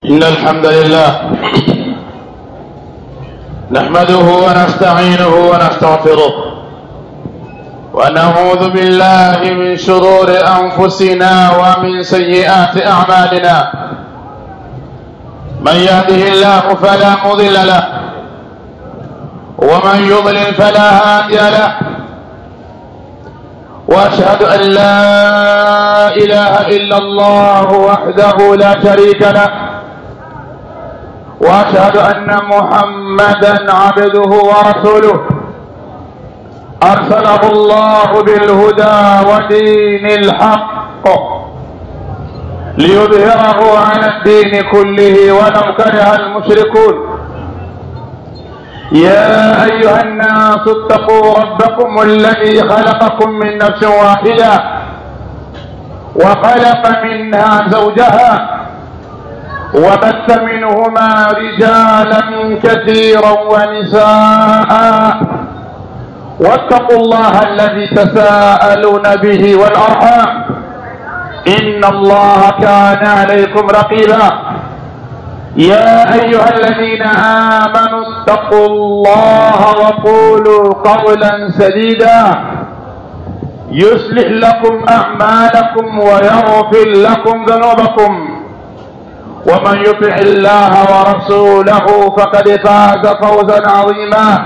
إن الحمد لله نحمده ونستعينه ونستغفره ونعوذ بالله من شرور أنفسنا ومن سيئات أعمالنا من يهده الله فلا مضل له ومن يضلل فلا هادي له واشهد ان لا اله الا الله وحده لا شريك له واشهد ان محمدا عبده ورسوله ارسله الله بالهدى ودين الحق ليظهره على الدين كله ولو كره المشركون يا أيها الناس اتقوا ربكم الذي خلقكم من نفس واحدة وخلق منها زوجها وبث منهما رجالا كثيرا ونساء واتقوا الله الذي تساءلون به والأرحام إن الله كان عليكم رقيبا يا أيها الذين آمنوا اتقوا الله وقولوا قولا سديدا يصلح لكم أعمالكم ويغفر لكم ذنوبكم ومن يطع الله ورسوله فقد فاز فوزا عظيما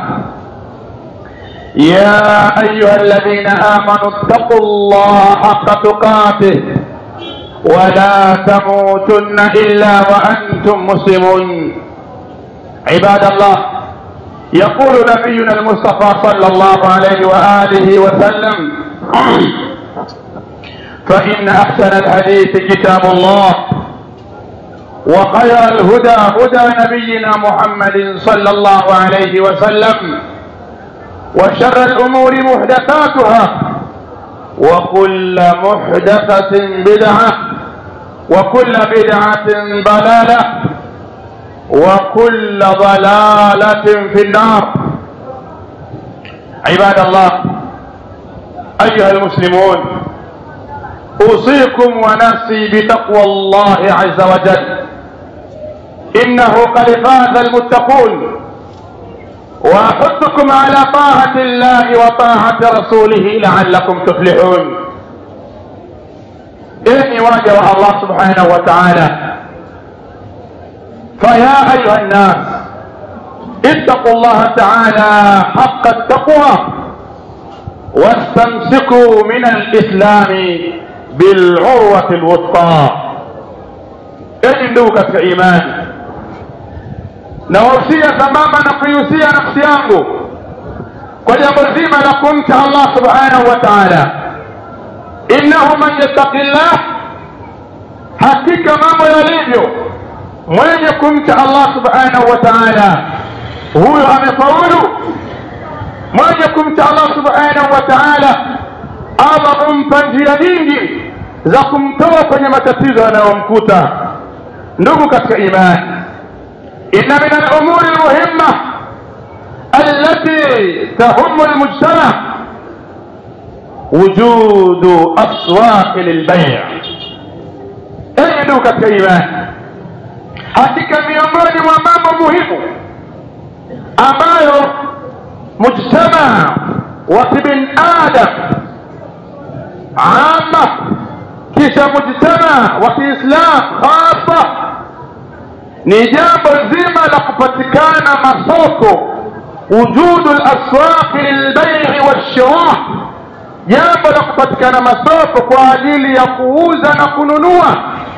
يا أيها الذين آمنوا اتقوا الله حق تقاته ولا تموتن إلا وأنتم مسلمون عباد الله يقول نبينا المصطفى صلى الله عليه وآله وسلم فإن أحسن الحديث كتاب الله وخير الهدى هدى نبينا محمد صلى الله عليه وسلم وشر الأمور محدثاتها وكل محدثة بدعة وكل بدعة ضلالة وكل ضلالة في النار عباد الله أيها المسلمون أوصيكم ونفسي بتقوى الله عز وجل إنه قد فاز المتقون وأحثكم على طاعة الله وطاعة رسوله لعلكم تفلحون إني واجه الله سبحانه وتعالى فيا أيها الناس اتقوا الله تعالى حق التقوى واستمسكوا من الإسلام بالعروة الوثقى إني ndugu إيمان nawahusia sambamba na kuihusia nafsi yangu kwa jambo zima la kumcha allah subhanahu wa taala innahu man yattaqi llah hakika mambo yalivyo mwenye kumcha allah subhanahu wa taala huyo amefaulu mwenye kumcha allah subhanahu wa taala allah humpa njia nyingi za kumtoa kwenye matatizo yanayomkuta ndugu katika imani إن من الأمور المهمة التي تهم المجتمع وجود أسواق للبيع أي دوكة كإيمان hakika miongoni mwa mambo muhimu ambayo mujtamaa wa kibinadam ama kisha mujtamaa wa kiislam hasa ni jambo zima la kupatikana masoko wujudu laswaqi lilbai'i walshirah jambo la kupatikana masoko kwa ajili ya kuuza na kununua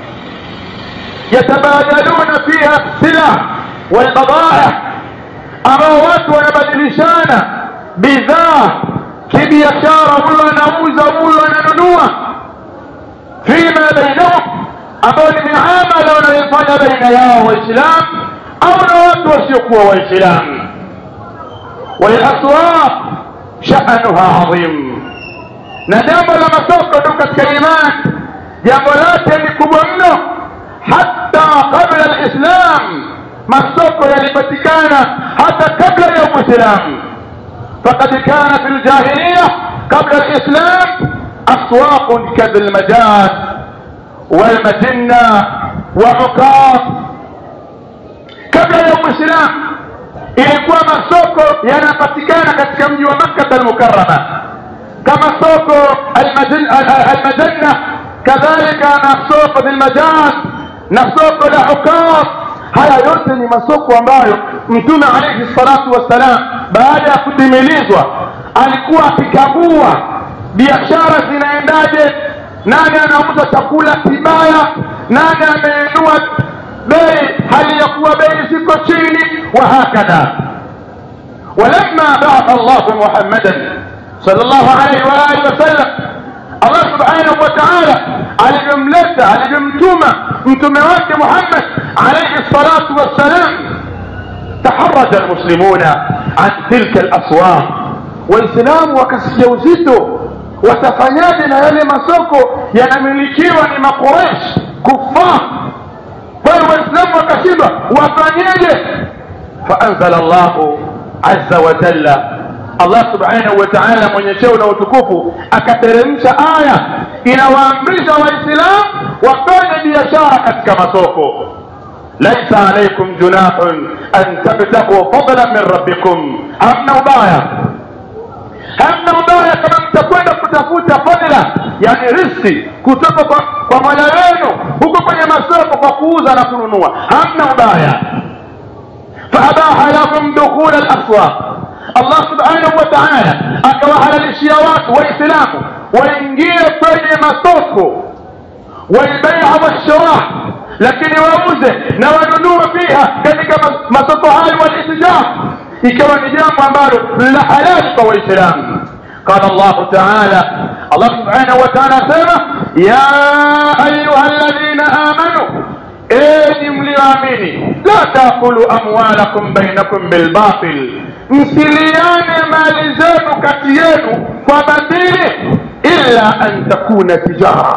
yatabadaluna fiha silah walbadaia ambao watu wanabadilishana bidhaa kibiashara huyo anauza huyo ananunua fima bainahum ambao ni miamala wanayofanya baina yao waislamu au na watu wasiokuwa waislamu walaswaq sha'nuha adhim na jambo la masoko tu katika imani jambo lake ni kubwa mno hata kabla alislam masoko yalipatikana hata kabla ya uislamu فقد كان في الجاهلية قبل الإسلام أسواق كذا المجاز والمجنة وعكاظ mwislamu ilikuwa masoko yanapatikana katika mji wa makkata almukarama kama soko almajanna kadhalika na soko lilmajaz na soko la ukaf haya yote ni masoko ambayo mtume alaihi salatu wassalam baada ya kutimilizwa alikuwa akikagua biashara zinaendaje nani anauza chakula kibaya nani ameinua bei hali ya kuwa bei ziko chini wahakadha ولما بعث الله محمدا صلى الله عليه واله وسلم Allah subhanahu wa ta'ala alivyomleta alivyomtuma mtume wake Muhammad alayhi salatu wassalam taharaja almuslimuna an tilka alaswaq waislamu wakasikia uzito watafanyaje na yale masoko yanamilikiwa ni makuresh kufar kwa hiyo waislamu wakashindwa wafanyeje faanzala llahu azza wa jalla allah subhanahu wa taala mwenye cheo na utukufu akateremsha aya inawaamrisha waislamu wafanye biashara katika masoko laisa alaikum junahun an tabtagu fadlan min rabbikum hamna ubaya hamna ubaya kama mtakwenda kutafuta fadla yani riski kutoka kwa, kwa mola wenu huko kwenye masoko kwa kuuza na kununua hamna ubaya faabaha lahum dukhula alaswaq allah subhanahu wa taala akawahalalishia watu waislamu waingie kwenye masoko walbeia washirah lakini wauze na wanunue fiha katika masoko hayo walitijara ikawa ni jambo ambalo la halali kwa waislamu قال الله تعالى الله سبحانه وتعالى سيما يا أيها الذين آمنوا enyi mlioamini la takulu amwalakum bainakum bilbatil msiliane mali zenu kati yenu kwa batili illa an takuna tijara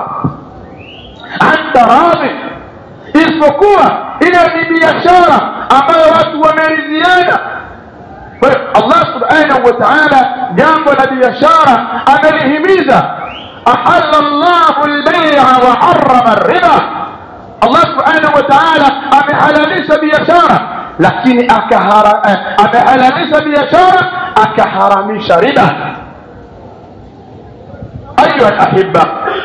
an taradhi isipokuwa ile ni biashara ambayo watu wameridhiana allah subhanahu wa taala jambo la biashara amelihimiza ahalla llahu lbeia wa harama riba allah subhanahu wa taala amehalalisha biashara lakini amehalalisha biashara akaharamisha riba ayuha lahiba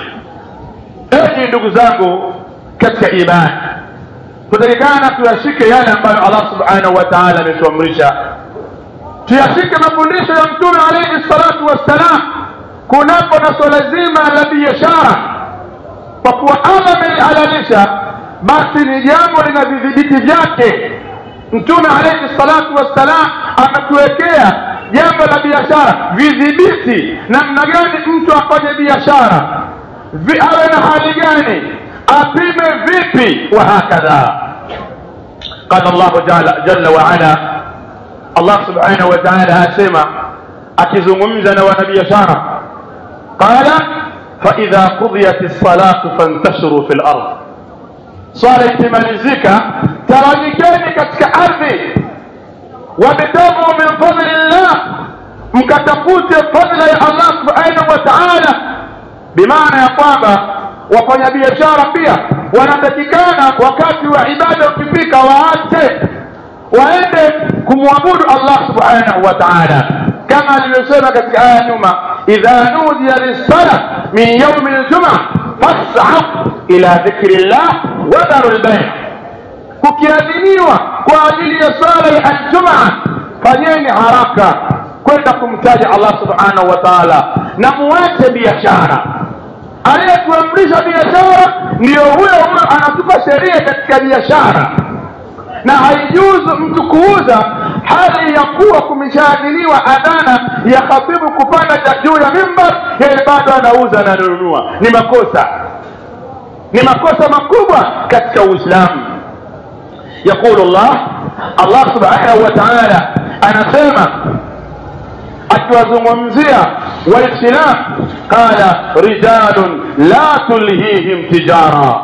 enyi ndugu zangu katika imani tutakikana tuyashike yale ambayo allah subhanahu wa taala ametuamrisha tuyashike mafundisho ya mtume alaihi salatu wassalam kunapo na swala zima la biashara kwa kuwa allah amelihalalisha basi ni jambo lina vidhibiti vyake mtume alaihi salatu wassalam ametuwekea jambo la biashara vidhibiti namna gani mtu afanye biashara awe na hali gani apime vipi wahakadha qala llahu jalla waala allah subhanahu wa taala asema akizungumza na wanabiashara qala faidha qudiyat lsalatu fantashiruu fi lard swala ikimalizika tawanyikeni katika ardhi wabtagu min fadli llah mkatafute fadla ya allah subhanahu wa taala bimaana ya kwamba wafanyabiashara pia wanatakikana wakati wa ibada ukifika waache waende kumwabudu allah subhanahu wa taala kama alivyosema katika aya nyuma idha nudiya lissala min yaumi ljuma fasau ila dhikri llah wadharu lbai kukiadhiniwa kwa ajili ya sala ya aljumaa fanyeni haraka kwenda kumtaja allah subhanahu wa taala na muache biashara aliyetuamrisha biashara ndiyo huyo huyo anatupa sheria katika biashara na haijuzu mtu kuuza hali ya kuwa kumeshaadhiniwa adhana ya khatibu kupanda juu ya mimbar yeye bado anauza na ananunua ni makosa ni makosa makubwa katika uislamu yaqulu llah allah subhanahu wa taala anasema akiwazungumzia waislam qala rijalun la tulhihim tijara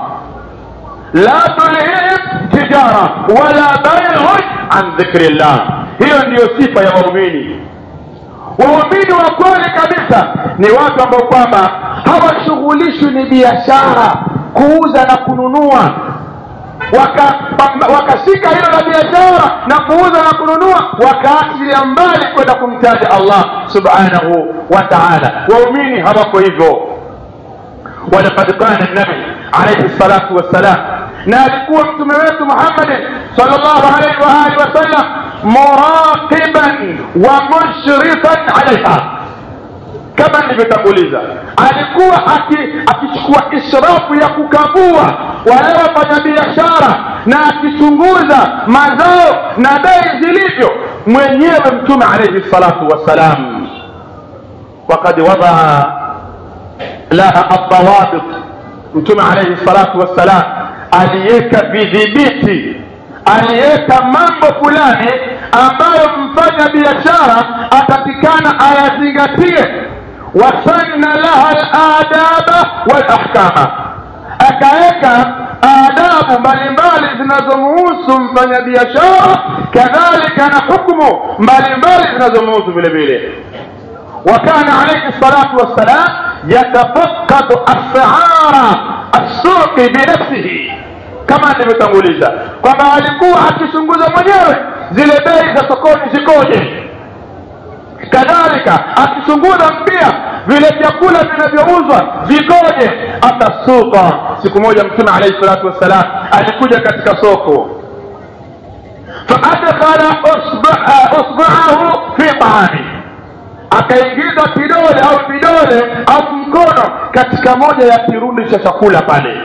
la tulhihim tijara wala baiun an dhikri llah hiyo ndiyo sifa ya waumini waumini wa kweli kabisa ni watu ambao kwamba hawashughulishwi ni biashara kuuza na kununua wakashika waka wakashika hilo la biashara na kuuza na kununua wakaachilia mbali kwenda kumtaja allah subhanahu wa taala waumini hawako hivyo ولقد كان النبي عليه الصلاة والسلام na alikuwa mtume wetu muhammadin salllahu alaihi waalihi wasallam muraqiban wa mushrifan alaiha kama nilivyotanguliza alikuwa akichukua aki ishrafu ya kukagua wale wafanyabiashara na akichunguza mazao na bei zilivyo mwenyewe mtume alaihi salatu wassalam wakad wadaa laha aldawabit mtume alaihi salatu wassalam aliweka vidhibiti aliweka mambo fulani ambayo mfanya biashara atakikana ayazingatie wasanna laha ladaba walahkama akaweka adabu mbalimbali zinazomuhusu mfanyabiashara kadhalika na hukmu mbalimbali zinazomuhusu vile vile وكان عليه الصلاة والسلام يتفقد أسعار السوق بنفسه kama nilivyotanguliza kwamba alikuwa akichunguza mwenyewe zile bei za sokoni zikoje kadhalika akichunguza pia vile vyakula vinavyouzwa vikoje hata suka siku moja mtume alaihi salatu wassalam alikuja katika soko faadkhala usbuahu fi taami akaingiza kidole au vidole au mkono katika moja ya kirundi cha chakula pale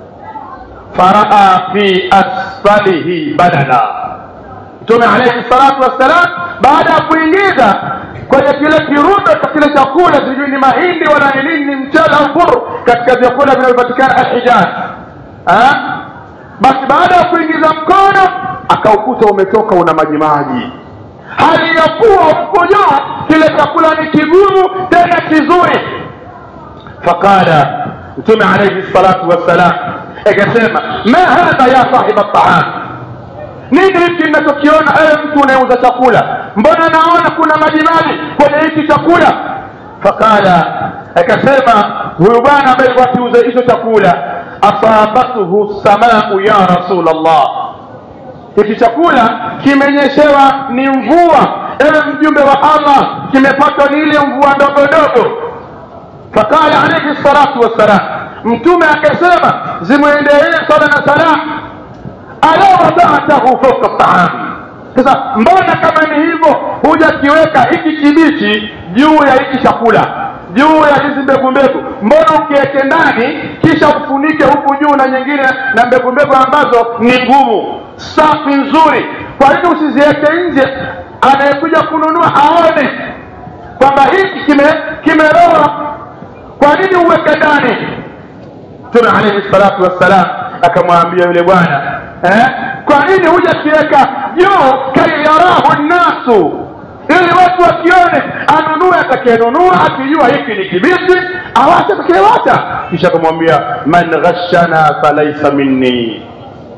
faraa fi asfalihi badala mtume alaihi salatu wassalam baada ya kuingiza kwenye kile kirundo cha kile chakula sijui ni mahindi wala ni nini ni mchele au buru katika vyakula vinavyopatikana alhijaz basi baada ya kuingiza mkono akaukuta umetoka una majimaji hali ya kuwa huko juu kile chakula ni kigumu tena kizuri faqala mtume alaihi salatu wassalam akasema ma hadha ya sahiba taam nini hiki ninachokiona ewe mtu unayeuza chakula mbona naona kuna majimaji kwenye hiki chakula faqala akasema huyu bwana ambaye akiuza hicho chakula asabathu samau ya rasul allah hiki chakula kimenyeshewa ni mvua ewe mjumbe wa allah kimepatwa ni ile mvua ndogo ndogo faqala alaihi salatu wassalam mtume akasema zimwendelee sala na salam ala wadatahu fauka taam sasa mbona kama ni hivyo hujakiweka hiki kibichi juu ya hiki chakula juu ya hizi mbegu mbegu mbona ukiweke ndani kisha ufunike huku juu na nyingine na mbegu mbegu ambazo ni ngumu safi nzuri kwa hivyo usiziweke nje anayekuja kununua aone kwamba hiki kimeroa kime kwa nini uweke ndani mtume alaihi salatu wassalam akamwambia yule bwana eh? kwa nini huja kiweka juu kaiyarahu nnasu ili watu wakione anunue atakayenunua akijua hiki ni kibichi awache atakayewacha kisha akamwambia man ghashana falaisa minni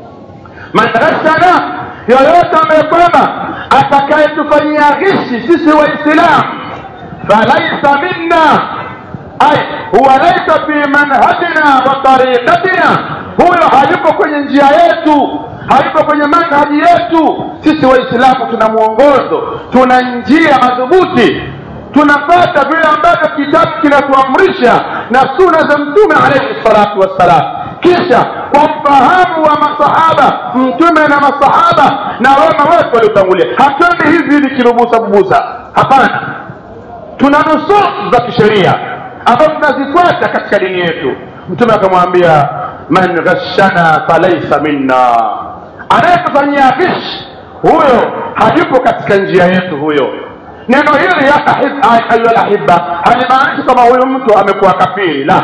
man ghashana yoyote ambaye kwamba atakayetufanyia ghishi sisi waislamu falaisa minna ay huwa laisa fi manhajina wa tariqatina huyo hayuko kwenye njia yetu hayuko kwenye manhaji yetu sisi waislamu tuna mwongozo tuna njia madhubuti tunapata vile ambavyo kitabu kinatuamrisha na suna za mtume alaihi salatu wassalam kisha kwa ufahamu wa masahaba mtume na masahaba na wema wetu waliotangulia hatuendi hivi hivi kirubusa bubusa hapana tuna nusus za kisheria ambazo tunazifuata katika dini yetu mtume akamwambia man ghashana falaisa minna anayetufanyia ghish huyo hayupo katika njia yetu huyo neno hili ya ayuha lahiba halimaanishi kama huyu mtu amekuwa kafiri la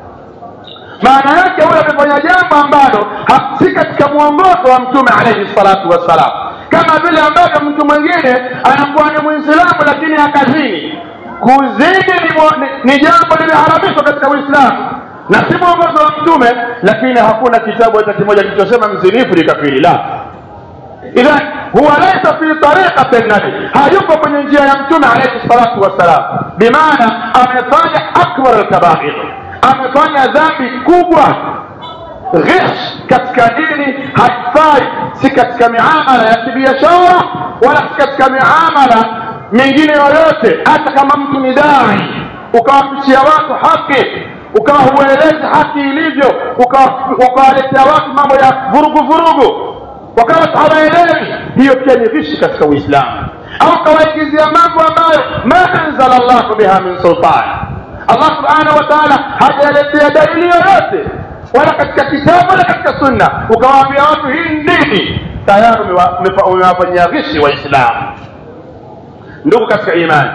maana yake huyo amefanya jambo ambalo si katika mwongozo wa mtume alaihi salatu wassalam kama vile ambavyo mtu mwingine anakuwa ni mwislamu lakini akazini kuzini ni, ni, ni jambo limeharamishwa katika uislamu na si mwongozo wa mtume lakini hakuna kitabu hata kimoja kilichosema mzinifu ni kafiri la idhan huwa laisa fi tariqati nabi hayuko kwenye njia ya mtume alaihi salatu wassalam bimaana amefanya akbar alkabair amefanya dhambi kubwa ghish katika dini haifai si katika miamala ya kibiashara wala si katika miamala mingine yoyote hata kama mtu ni dai ukawapichia watu haki ukawa huelezi haki ilivyo ukawaletea watu mambo ya vurugu vurugu wakawa hawaelewi hiyo pia ni ghishi katika uislamu au kawaingizia mambo ambayo ma anzala llahu biha min sultan allah subhanahu wa taala hajaletea dalili yoyote wala katika kitabu wala katika sunna ukawaambia watu hii ni dini tayari umewafanyia ghishi waislamu ndugu katika imani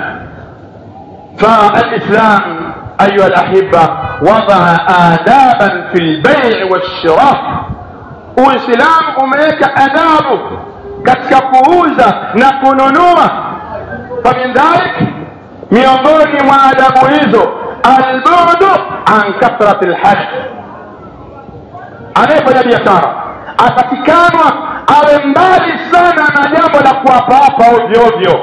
فالإسلام أيها الأحبة وضع آدابا في البيع والشراء uislamu umeweka adabu katika kuuza na kununua famin dhalik miongoni mwa adabu hizo albudu an kathrati lhaj anayefanya biashara atakikanwa awe mbali sana na jambo la kuwapaapa ovyo ovyo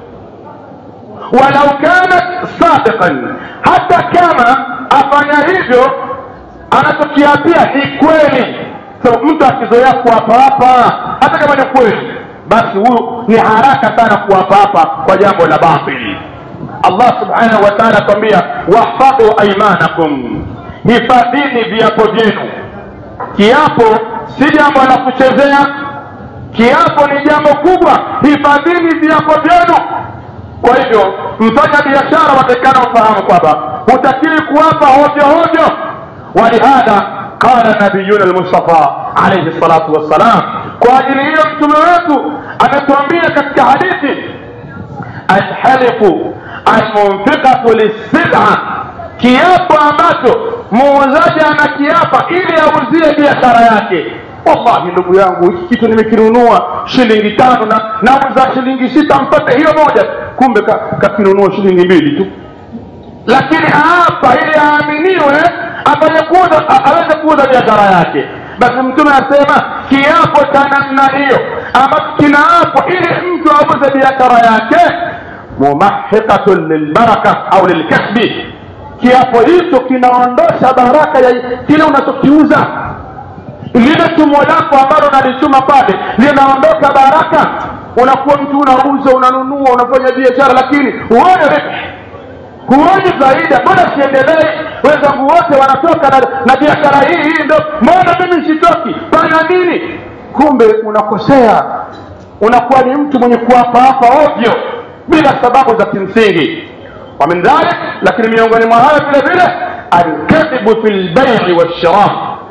walau kanat sadiqan hata kama afanya hivyo anachokiapia ni kweli so, mtu akizoea kuwapawapa hata kama ni kweli basi huyu ni haraka sana kuwapapa kwa jambo la batili allah subhanahu wa taala atuambia wahfadhu aimanakum hifadhini viapo vyenu kiapo si jambo la kuchezea kiapo ni jambo kubwa hifadhini viapo vyenu kwa hivyo mfanya biashara watakikana ufahamu kwamba hutakiri kuwapa hovyo hovyo walihadha qala nabiyuna lmustafa alaihi salatu wassalam kwa ajili hiyo mtume wetu ametuambia katika hadithi alhalifu almunfiqatu lissila kiapo ambacho muuzaji anakiapa ili auzie biashara yake wallahi ndugu yangu hiki kitu nimekinunua shilingi tano na nauza shilingi sita mpate hiyo moja kumbe kakinunua ka shilingi mbili tu lakini hapa ili aaminiwe afanye kuuza aweze kuuza biashara yake basi mtume anasema kiapo cha namna hiyo ambacho kinaapwa ili mtu auze biashara yake mumahiqatun lilbaraka au lilkasbi kiapo hicho kinaondosha baraka ya kile unachokiuza lile tumo lako ambalo unalituma pale linaondoka baraka unakuwa mtu unauza unanunua unafanya biashara lakini huone ribi huoni faida mbona siendelei wenzangu wote wanatoka na, na biashara hii hii ndo mbona mimi sitoki fanya nini kumbe unakosea unakuwa ni mtu mwenye kuwapaapa ovyo bila sababu za kimsingi wamin dhalik lakini miongoni mwa hayo vile vile alkadhibu fi lbaii walshirah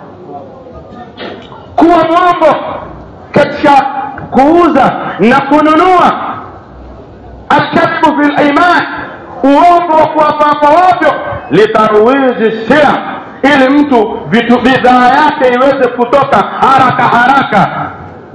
kuwa mwongo katika kuuza na kununua alkadhibu fi liman uongo wa kuwapapa wavyo litarwizi sira ili mtu vitu bidhaa yake iweze kutoka haraka haraka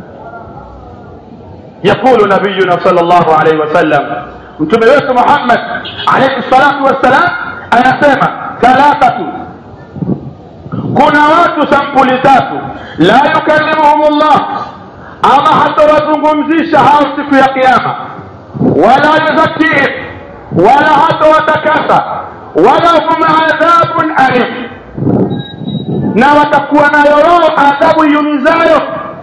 يقول نبينا صلى الله عليه وسلم mtume wetu muhammad alaihi salatu wassalam anasema thalathatu kuna watu sampuli tatu la yukallimuhum llah ama hatawazungumzisha hao siku ya kiama wala yuzakihim wala hatawatakasa wala hum adhabun alim na watakuwa nayo wao adhabu iumizayo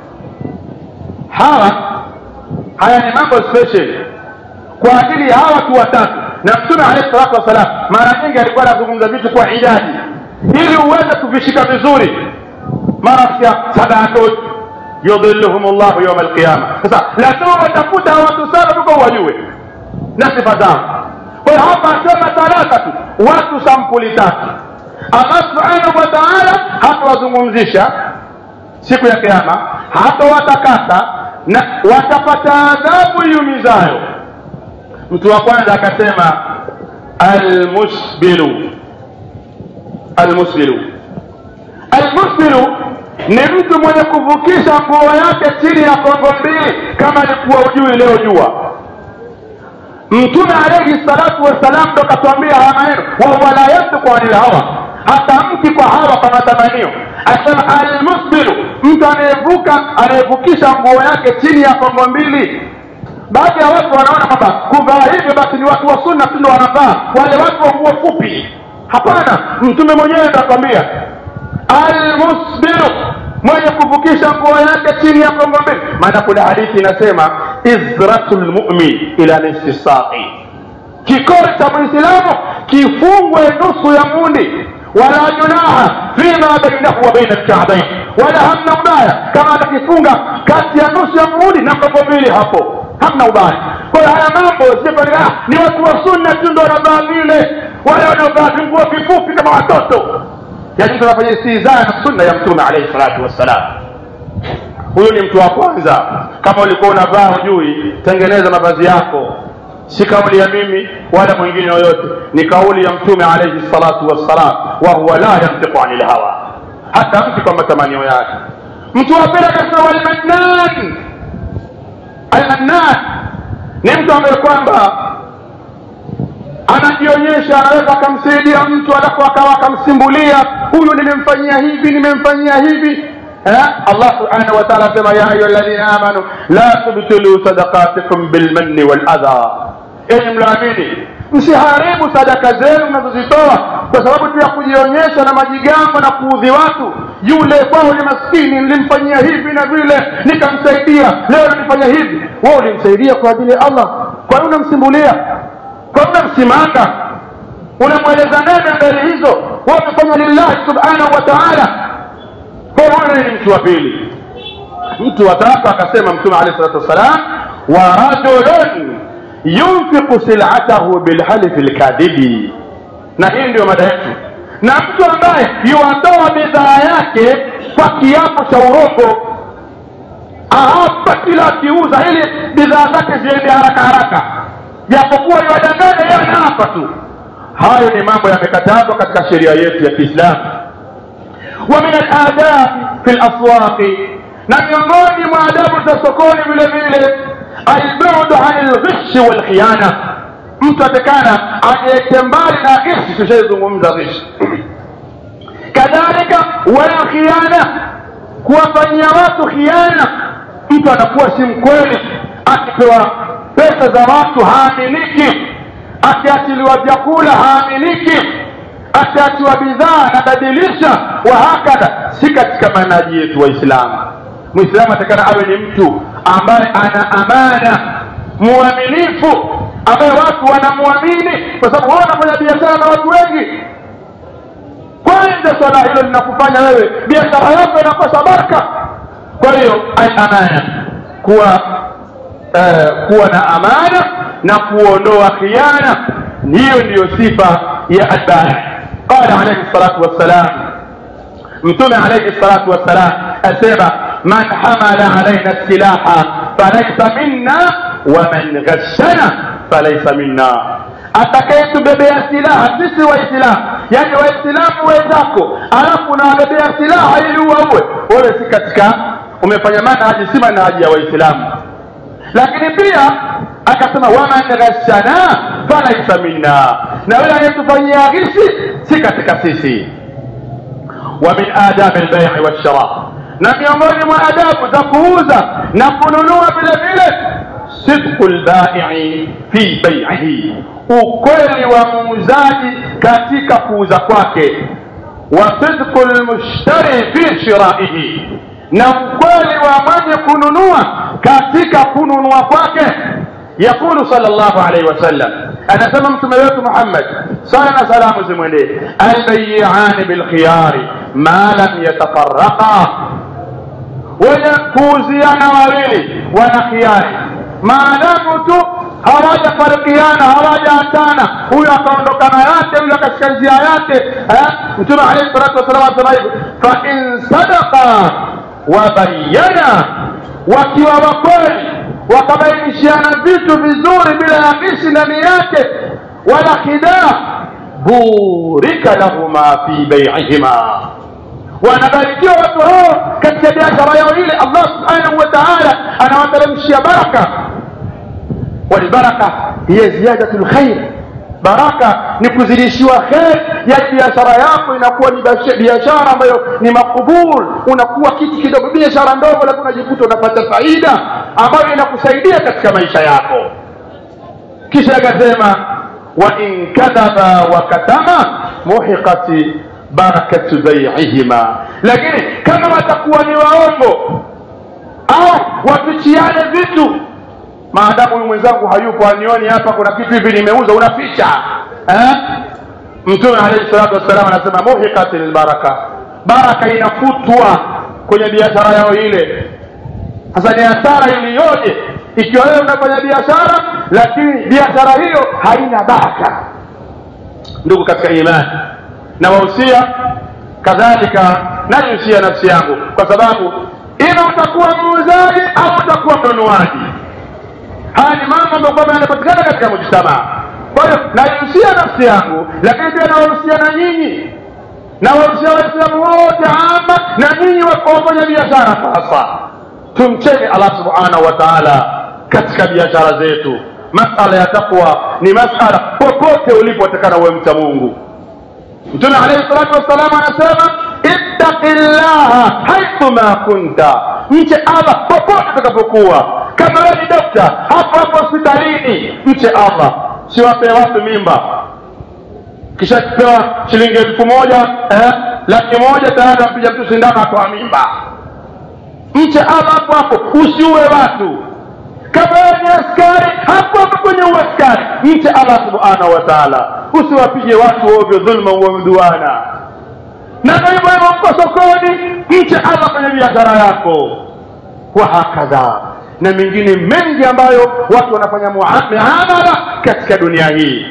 hawa haya ni mambo special kwa ajili ya hawa watu watatu na mtume alayhi salatu wassalam mara nyingi alikuwa anazungumza vitu kwa idadi ili uweze kuvishika vizuri mara sia sadatun yudhilluhum llahu yauma alqiyama sasa lazima watafuta hawa watu sana tuko wajue na sifa zao kwa hiyo hapa asema talata tu watu sampuli tatu allah subhanahu wa taala hatawazungumzisha siku ya kiama hatawatakasa na watapata adhabu iumizayo mtu wa kwanza akasema almusbilu almusbilu almusbilu ni mtu mwenye kuvukisha nguo yake chini ya kongo mbili kama alikuwa ujui leo jua mtume alaihi salatu wassalam ndo katwambia haya maneno wahuwa la yantiku anil hawa hatamki kwa hawa kwa matamanio asema almusbilu mtu anayevuka anayevukisha nguo yake chini ya kongo mbili baadhi ya watu wanaona kwamba kuvaa hivyo basi ni watu wa sunna tu ndo wanavaa wale watu wa nguo fupi hapana mtume mwenyewe ndakwambia almusbiru mwenye kuvukisha nguo yake chini ya kongo mbili maana kuna hadithi inasema izratu lmumin ila nisfi saqi kikori cha mwislamu kifungwe nusu ya mundi wala junaha fima bainahu wa baina lkabain wala hamna ubaya kama atakifunga kati ya nusu ya mundi na kongo mbili hapo hamna ubaya kwa hiyo haya mambo siaa ni watu wa sunna tu ndo wanavaa vile wale wanaovaa vinguo vifupi kama watoto yani mtu anafanya istihzaa na sunna ya mtume alaihi salatu wassalam huyu ni mtu wa kwanza kama ulikuwa unavaa hujui tengeneza mavazi yako si kauli ya mimi wala mwingine yoyote ni kauli ya mtume alaihi salatu wassalam wa huwa la yantiqu ani lhawa hata mti kwa matamanio yake mtu wa pili akasema walmannan almannan ni mtu ambaye kwamba anajionyesha anaweza akamsaidia mtu alafu akawa akamsimbulia huyu nimemfanyia hivi nimemfanyia hivi الله سبحانه وتعالى كما يا ايها الذين امنوا لا تبطلوا صدقاتكم بالمن والاذى enyi mlaamini msiharibu sadaka zenu mnazozitoa kwa sababu tu ya kujionyesha na majigambo na kuudhi watu yule kwao ni maskini nilimfanyia hivi na vile nikamsaidia leo nanifanya hivi wewe ulimsaidia kwa ajili ya allah kwa nini unamsimbulia kwa nini unamsimanga unamweleza nene mbele hizo wewe umefanya lillahi subhanahu wa taala kwa huyu ni mtu wa pili mtu wa tatu akasema mtume alehi salatu wassalam wa rajulun yunfiqu silatahu bilhalifi lkadhibi na hii ndio mada yetu na mtu ambaye yuwatoa bidhaa yake kwa kiapo cha urongo ahapa kila akiuza ili bidhaa zake ziende haraka haraka japokuwa iwadanganya yeye anaapa tu hayo ni mambo yamekatazwa katika sheria yetu ya kiislamu ومن الآداب في الأسواق na miongoni mwa adabu za sokoni vile vile albudu ani lghishi walkhiana mtu atekana ajieke mbali na ghishi tushaizungumza ghishi kadhalika walkhiana kuwafanyia watu khiana mtu anakuwa si mkweli akipewa pesa za watu haaminiki akiachiliwa vyakula haaminiki akiachiwa bidhaa anabadilisha wahakadha si katika manaji yetu waislamu mwislamu atakana awe ni mtu ambaye ana amana mwaminifu ambaye watu wanamwamini kwa sababu wao wanafanya biashara na watu wengi kwanza swala hilo linakufanya wewe biashara yako inakosa baraka kwa hiyo amana kuwa uh, kuwa na amana na kuondoa khiana hiyo ndiyo sifa ya adbari qala alaihi salatu wassalam mtume alaihi salatu wassalam asema man hamala alaina silaha falaisa minna waman ghashana falaisa minna atakayetubebea silaha sisi waislamu yani waislamu wenzako alafu unawabebea silaha ili uwaue wewe si katika umefanya manhaji si manhaji ya waislamu lakini pia akasema waman ghashana falaisa minna na yule anayetufanyia ghishi si katika sisi wa min adabi lbai'i walshara na miongoni mwa adabu za kuuza na kununua vile vile sidqu lbaii fi bai'ihi ukweli wa muuzaji katika kuuza kwake wa sidqu lmushtari fi shiraihi na ukweli wa mwenye kununua katika kununua kwake يقول صلى الله عليه وسلم أنا سممت ملوك محمد صلى سلام زمني البيعان بالخيار ما لم يتفرقا ويكوزيانا وawili wana khiari maadamu tu hawajafarikiana hawajaatana huyu akaondokana yake huyu akashika njia yake mtume alaihi salatu wassalam anasema hivyo fain sadaka wabayana wakiwa wakweli wakabainishiana vitu vizuri bila ya ghishi ndani yake wala khidaa burika lahuma fi baiihima wanabarikiwa watu hao katika biashara yao ile allah subhanahu wa taala anawateremshia baraka walbaraka hiya ziyadatu lkhair baraka ni kuzidishiwa kheri ya biashara yako inakuwa ni biashara ambayo ni makubul unakuwa kitu kidogo biashara ndogo lakini unajikuta unapata faida ambayo inakusaidia katika maisha yako kisha akasema wa in kadhaba wa katama muhiqati barakatu baiihima lakini kama watakuwa ni waongo au wafichiane vitu maadamu huyu mwenzangu hayupo anioni hapa kuna kitu hivi nimeuza unaficha eh? mtume alaihi salatu wassalam anasema muhiqat lbaraka baraka inafutwa kwenye biashara yao ile sasa ni hasara iliyoje ikiwa wewe unafanya biashara lakini biashara hiyo haina baraka ndugu katika imani na wahusia kadhalika naihusia nafsi yangu kwa sababu ima utakuwa muuzaji au utakuwa mnunuaji haya ni mambo ambayo kwamba yanapatikana katika mujtamaa kwa hiyo naihusia nafsi yangu lakini pia nawahusia na nyinyi nawahusia waislamu wote ama na nyinyi wafanya biashara sasa tumcheni allah subhanahu wa taala katika biashara zetu masala ya takwa ni masala popote ulipotekana uwe mcha mungu mtume alaihi salatu wassalam anasema ittaqi llaha haithuma kunta mche allah popote utakapokuwa kama wewe ni dokta hapo hapo hospitalini mche allah siwapee watu mimba kisha kipewa shilingi elfu moja eh, laki moja tayari ampiga mtu sindano atoa mimba mche allah hapo hapo usiue watu kama wewe ni askari hapo hapo kwenye uaskari mche allah subhanahu wa taala usiwapige watu ovyo dhulma wamduana na hivyo hivyo mko sokoni mche allah kwenye biashara yako wa hakadha na mengine mengi ambayo watu wanafanya miamala katika dunia hii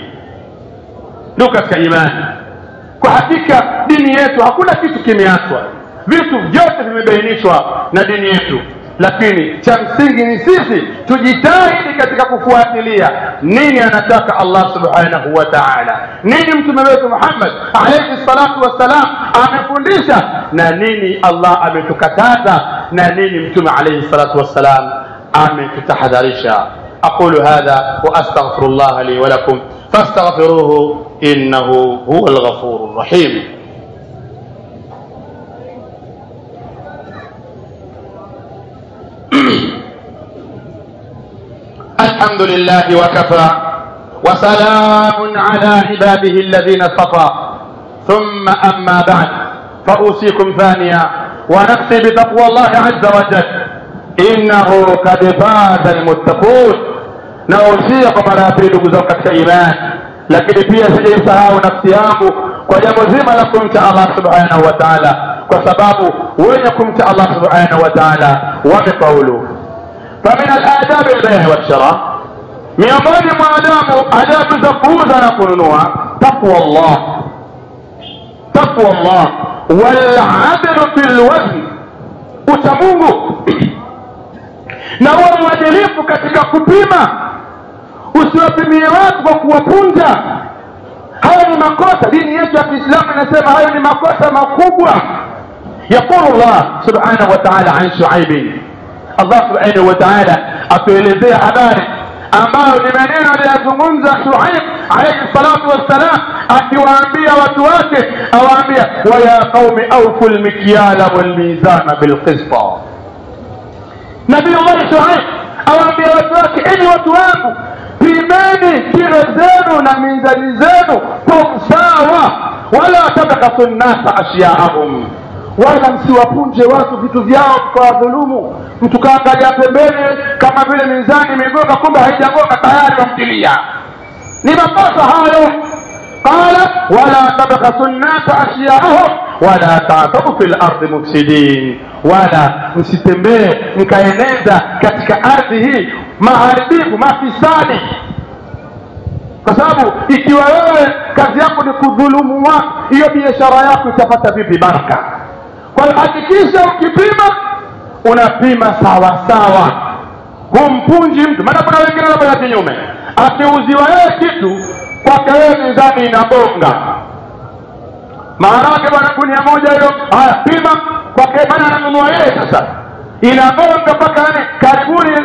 ndio katika imani kwa hakika dini yetu hakuna kitu kimeachwa vitu vyote vimebainishwa na dini yetu lakini cha msingi ni sisi tujitahidi katika kufuatilia nini anataka allah subhanahu wa taala nini mtume wetu muhammad alaihi salatu wassalam amefundisha na nini allah ametukataza na nini mtume alaihi salatu wassalam ametutahadharisha aqulu hadha واستغفر الله لي ولكم فاستغفروه انه هو الغفور الرحيم الحمد لله وكفى وسلام على عباده الذين اصطفى ثم اما بعد فاوصيكم ثانيا ونفسي بتقوى الله عز وجل انه قد فاز المتقون nausia kwa mara ya pili ndugu zangu katika imani lakini pia sijaisahau nafsi yangu kwa jambo zima la kumcha allah subhanahu wa taala kwa sababu wenye kumcha allah subhanahu wa taala wamefaulu famin aladabi lbehi walshara miongoni mwa adabu adabu za kuuza na kununua taqwa llah taqwa llah waladlu fi lwazn uchamungu na uwe mwadilifu katika kupima usiwapimie watu kwa kuwapunja hayo ni makosa dini yetu ya kiislamu inasema hayo ni makosa makubwa yaqulu llah subhanahu wa taala an shuaibin allah subhanahu wa taala atuelezea habari ambayo ni maneno aliyazungumza shuaib alaihi salatu wassalam akiwaambia watu wake awaambia waya qaumi aufu lmikyala walmizana bilqista nabii llahi shuaib awaambia watu wake enyi watu wangu pimeni kilo zenu na mizani zenu kwa usawa wala tabkasu nnasa ashyaahum wala msiwapunje watu vitu vyao mkawadhulumu mtu kaangalia pembeni kama vile mizani imegonga kumbe haijagonga tayari wamtilia ni makosa hayo qala wala tabkasu nnasa ashyaahum wala tatau fi lardi mufsidin wala msitembee mkaeneza katika ardhi hii maharibifu mafisadi kwa sababu ikiwa wewe kazi yako ni kudhulumu watu hiyo biashara yako itapata vipi baraka kwa hiyo hakikisha ukipima unapima sawa sawa humpunji mtu maana kuna wengine wanafanya kinyume akiuziwa yeye kitu kwake wewe mizani inabonga maana yake bwana gunia moja hiyo haya pima kwake bana ananunua yeye sasa inagonga mpaka yani karibuni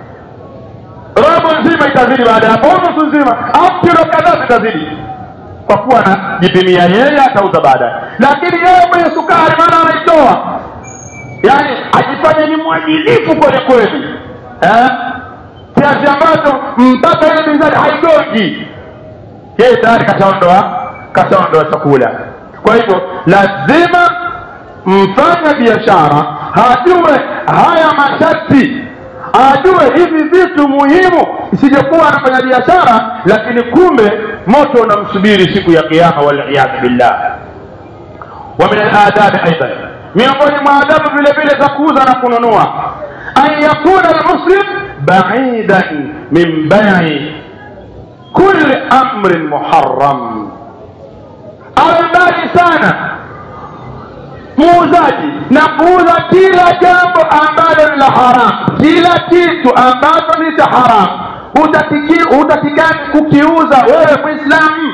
robo nzima itazidi baada ya hapo nusu nzima au kilo kadhaa zitazidi kwa kuwa anajipimia yeye atauza baadaye lakini yeye mwenye sukari maana anaitoa yaani ajifanye ni mwadilifu kweli kweli eh? kiasi ambacho mpaka ile mizani haigongi yeye tayari kashaondoa kashaondoa chakula kwa hivyo lazima mfanya biashara hajue haya masharti ajue hivi vitu muhimu isijekuwa anafanya biashara lakini kumbe moto unamsubiri siku ya kiama waliyadhu billah wa min aladabi aidan miongoni mwa adabu vile vile za kuuza na kununua an yakuna almuslim baidan min bai kulli amrin muharram awe mbali sana muuzaji na kuuza kila jambo ambalo ni la haramu kila kitu ambacho ni cha haramu hutakikani kukiuza wewe mwislamu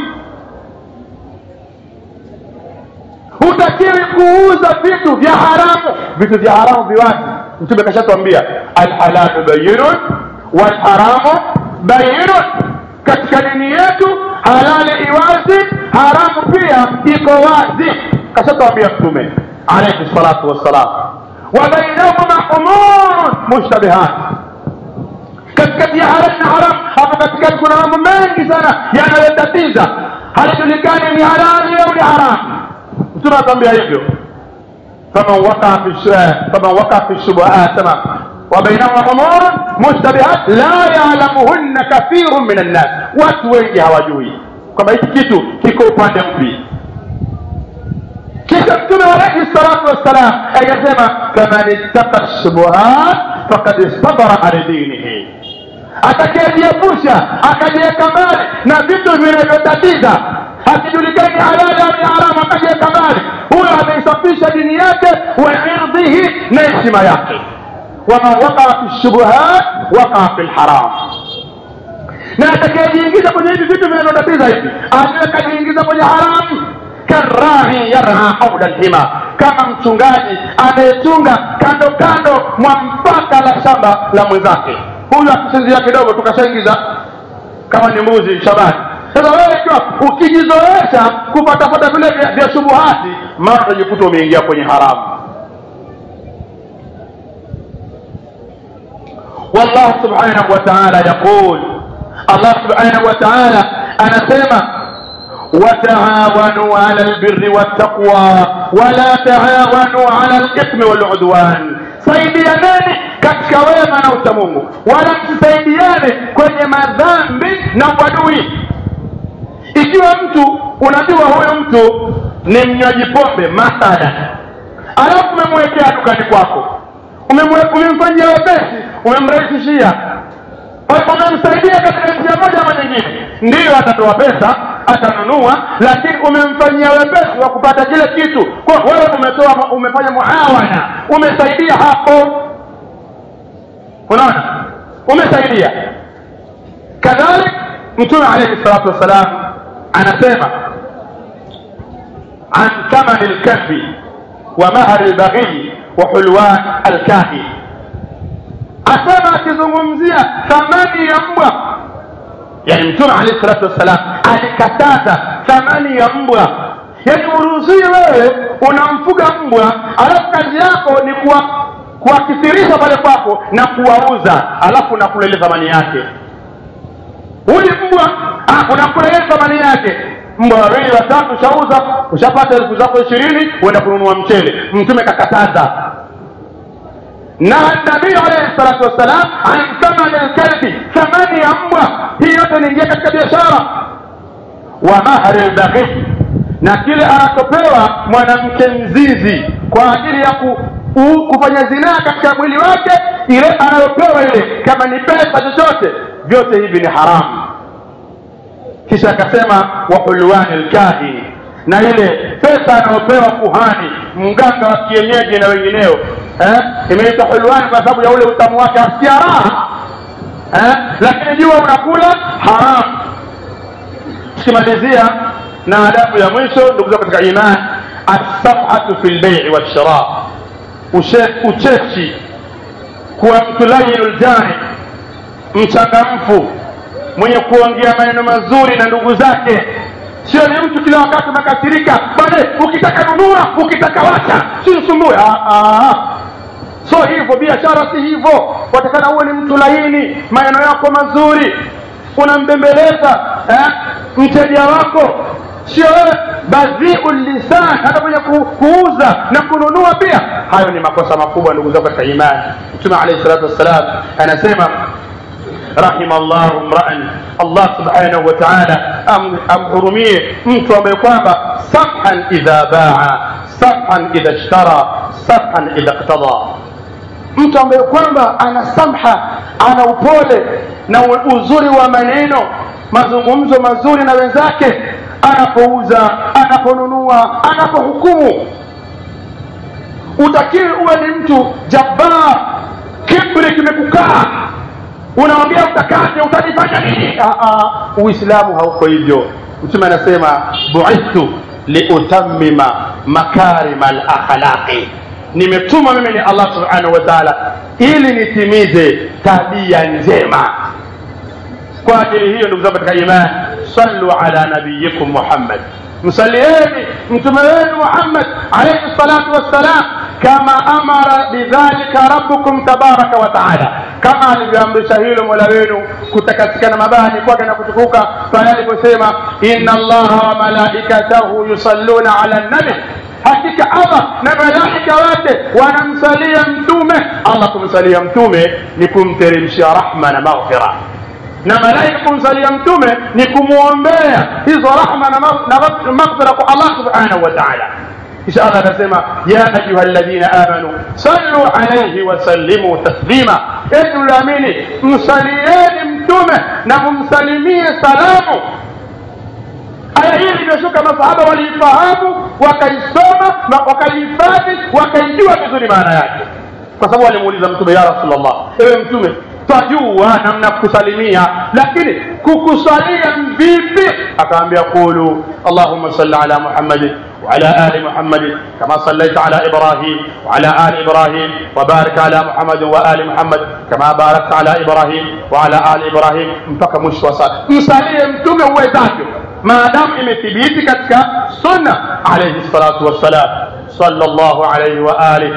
hutakiwi kuuza vitu vya haramu vitu vya haramu viwazi mtume kashatwambia alhalalu bayinun walharamu bayinun katika dini yetu halali iwazi haramu pia iko wazi kashatwambia mtume alaihi salatu wassalam wa bainahuma umurun mushtabihat katikati ya halali na haramu hapo katikati kuna mambo mengi sana yanayotatiza halijulikani ni halali au ni haramu mtume atambia hivyo faman wakaa fi faman wakaa fi shubuhat sema وبينهما امور مشتبهات لا يعلمهن كثير من الناس watu wengi hawajui kwamba hiki kitu kiko upande mpi kisha mtume alaihi salatu wassalam akasema faman ittaqa shubuhat fakad istabara an dinihi atakayejiepusha akajiweka mbali na vitu vinavyotatiza hakijulikani halali au ni haramu akajiweka mbali huyo ameisafisha dini yake wa irdhihi na heshima yake waman wakaa fi shubuhat wakaa fi lharam na atakayejiingiza kwenye hivi vitu vinavyotatiza hivi ajue kajiingiza kwenye haramu karahi yarha haula lhima kama mchungaji anayechunga kando kando mwa mpaka la shamba la mwenzake huyu akisinzia kidogo tukashaingiza kama ni mbuzi shabani sasa wewe ikiwa ukijizoesha kupatapata vile vya, vya shubuhati mara utajikuta umeingia kwenye haramu والله سبحانه وتعالى يقول الله سبحانه وتعالى أنا سيما وتعاونوا على البر والتقوى ولا تعاونوا على الإثم والعدوان saidianeni katika wema na uchamungu wala msisaidiane kwenye madhambi na uadui ikiwa mtu unajua huyu mtu ni mnywaji pombe mathalan alafu umemwekea dukani kwako umemfanyia wepesi umemrahisishia umemsaidia katika njia moja ama nyingine ndiyo atatoa pesa atanunua lakini umemfanyia wepesi wa kupata kile kitu kwa wewe umetoa umefanya muawana umesaidia hapo unaona umesaidia kadhalik mtume alaihi salatu wassalam anasema an thamani lkafi wa mahari lbaghii wa hulwan alkahi asema akizungumzia thamani ya mbwa yani mtume alehi salatu wassalam alikataza thamani ya mbwa yani uruhusii wewe unamfuga mbwa alafu kazi yako ni kuwa kuwakithirisha pale kwako na kuwauza alafu nakula ile thamani yake huyu mbwa unakula ile thamani yake mbwa wawili watatu ushauza ushapata elfu zako ishirini uenda kununua mchele mtume kakataza na nabii alaihi salatu wassalam an thamani lkalbi thamani ya mbwa hii yote niingia katika biashara wa mahari lbaghii na kile anachopewa mwanamke mzizi kwa ajili ya ku, u, kufanya zinaa katika mwili wake ile anayopewa ile kama ni pesa chochote vyote hivi ni haramu kisha akasema wahulwani lkahin na ile pesa anayopewa kuhani mganga wa kienyeji na wengineo eh? imeitwa hulwani kwa sababu ya ule utamu wake asikia raha eh? lakini jua unakula haramu tukimalizia na adabu ya mwisho ndugu zangu katika iman assafhatu fi lbeii walshira ucheshi kuwa mtu layinu ljani mchangamfu mwenye kuongea maneno mazuri na ndugu zake sio ni mtu kila wakati umekasirika bale ukitaka nunua ukitaka wacha sinsumbue so hivyo biashara si hivyo watakana uwe ni mtu laini maneno yako mazuri unambembeleza eh? mteja wako sio wewe badhiu lisan hata kwenye ku, kuuza na kununua pia hayo ni makosa makubwa ndugu zangu katika imani mtume alaihi salatu wassalam anasema rahima llahu mraan allah subhanahu wa taala amhurumie mtu ambaye kwamba samhan idha baa samhan idha ishtara samhan idha iktada mtu ambaye kwamba ana samha ana upole na uzuri wa maneno mazungumzo mazuri na wenzake anapouza anaponunua anapohukumu utakiwe uwe ni mtu jabbar kibri kimekukaa unawambia utakate utajifanya nini uislamu hauko hivyo mtume anasema buithtu liutammima makarima lakhlaqi nimetuma mimi ni allah subhanahu wa taala ili nitimize tabia njema kwa ajili hiyo ndugu zangu katika imani sallu ala nabiyikum muhammad msalieni mtume wenu muhammad alaihi salatu wassalam kama amara bidhalika rabbukum tabaraka wa taala kama alivyoamrisha hilo mola wenu kutakatikana mabani kwake na kutukuka pale aliposema inna allaha wa malaikatahu yusalluna ala nabi hakika allah na malaika wake wanamsalia mtume allah kumsalia mtume ni kumteremshia rahma na maghfira na malaika kumsalia mtume ni kumwombea hizo rahma na maghfira kwa allah subhanahu wa taala kisha allah akasema ya ayuha ladhina amanu sallu alaihi wasallimu taslima enyi mlioamini msalieni mtume na mumsalimie salamu aya hii iliyoshuka masahaba waliifahamu wakaisoma wakaihifadhi wakaijua vizuri maana yake kwa sababu walimuuliza mtume ya rasulllah ewe mtume twajua namna kusalimia lakini kukusalia vipi akaambia qulu allahumma salli ala muhammadin وعلى آل محمد كما صليت على إبراهيم وعلى آل إبراهيم وبارك على محمد وآل محمد كما باركت على إبراهيم وعلى آل إبراهيم mpaka mwisho wa sala msalie mtume uwezavyo maadamu imethibiti katika sunna alayhi salatu wassalam sallallahu alayhi wa alihi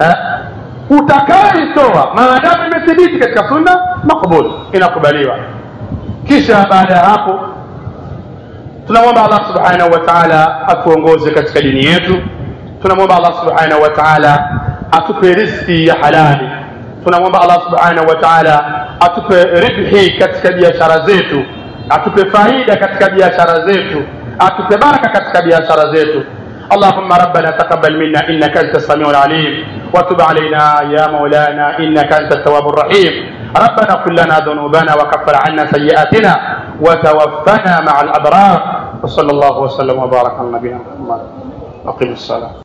utakaitoa maadamu imethibiti katika sunna makbul inakubaliwa kisha baada ya hapo tunamwomba allah subhanahu wa taala atuongoze katika dini yetu tunamwomba allah subhanahu wa taala atupe riski ya halali tunamwomba allah subhanahu wa taala atupe ribhi katika biashara zetu atupe faida katika biashara zetu atupe baraka katika biashara zetu اللهم ربنا تقبل منا انك انت السميع العليم وتب علينا يا مولانا انك انت التواب الرحيم ربنا اغفر لنا ذنوبنا وكفر عنا سيئاتنا وتوفنا مع الابرار وصلى الله وسلم وبارك على نبينا محمد اقم الصلاه